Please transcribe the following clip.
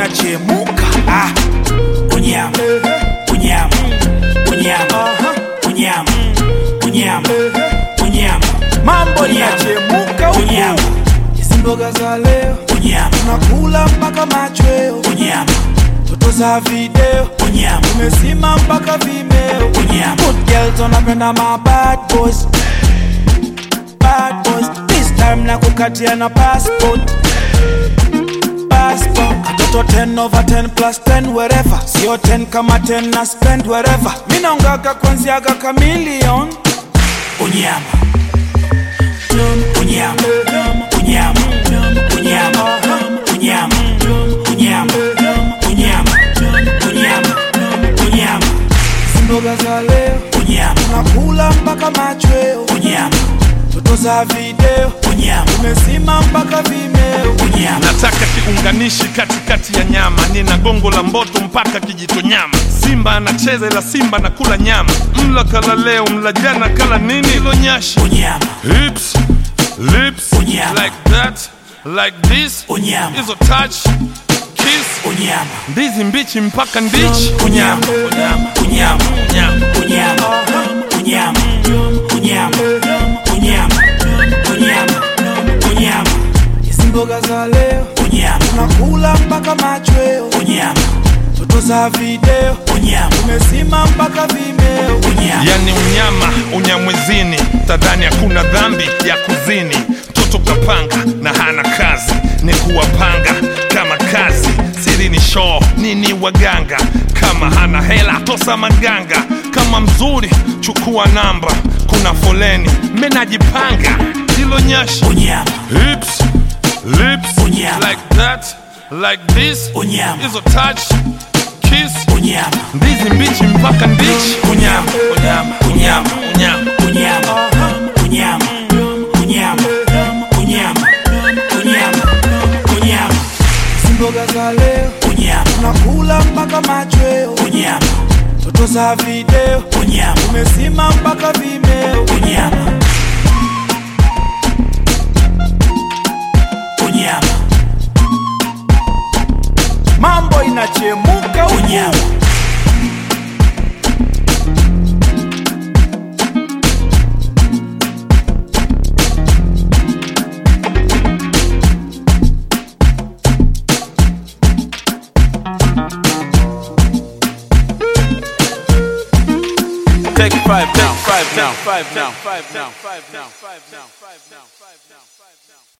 inachemuka ah. unyama unyama unyama unyama unyama unyama mambo inachemuka unyama hizi mboga za leo unyama tunakula mpaka machweo unyama toto za video unyama tumesima mpaka vimeo unyama good girls wanapenda ma bad boys bad boys this time na kukatia na passport passport katoto 10 over 10 plus 10 wherever sio 10 kama 10 na spend wherever mi naongaga kwanziaga kamilion unyama unyama unyama unyama unyama unyama unyama unyama unyama mboga za leo unyama tunakula mpaka machweo unyama toto za video unyama umesima mpaka vimeo unyama nataka kiunganishi katikati ya nyama nina gongo la mboto mpaka kijito nyama simba anacheza ila simba na kula nyama mla kala leo mla jana kala nini ilo nyashi unyama hips lips Unyama. like that like this Unyama. hizo touch kiss unyama ndizi mbichi mpaka ndichi unyama unyama unyama unyama unyama unyama unyama unyama unyama unyama hizi mboga za leo unyama tunakula mpaka machweo unyama toto za video unyama umesima mpaka vimeo unyama yani unyama unyamwezini tadhani hakuna dhambi ya kuzini mtoto kapanga na hana kazi ni kuwapanga kama kazi siri ni shoo nini waganga kama hana hela tosa maganga kama mzuri chukua namba kuna foleni menajipanga hilo nyashi unyama hips lips Unyama. like that like this Unyama. hizo touch kiss unyama ndizi mbichi mpaka ndichi Unyama. unyama unyama unyama unyama unyama unyama unyama unyama unyama hizi mboga za leo unyama tunakula mpaka machweo unyama toto za video unyama umesima mpaka vimeo unyama unyama mambo inachemuka unyama Take five now, five now, five now, five now, five now, five now, five now, five now.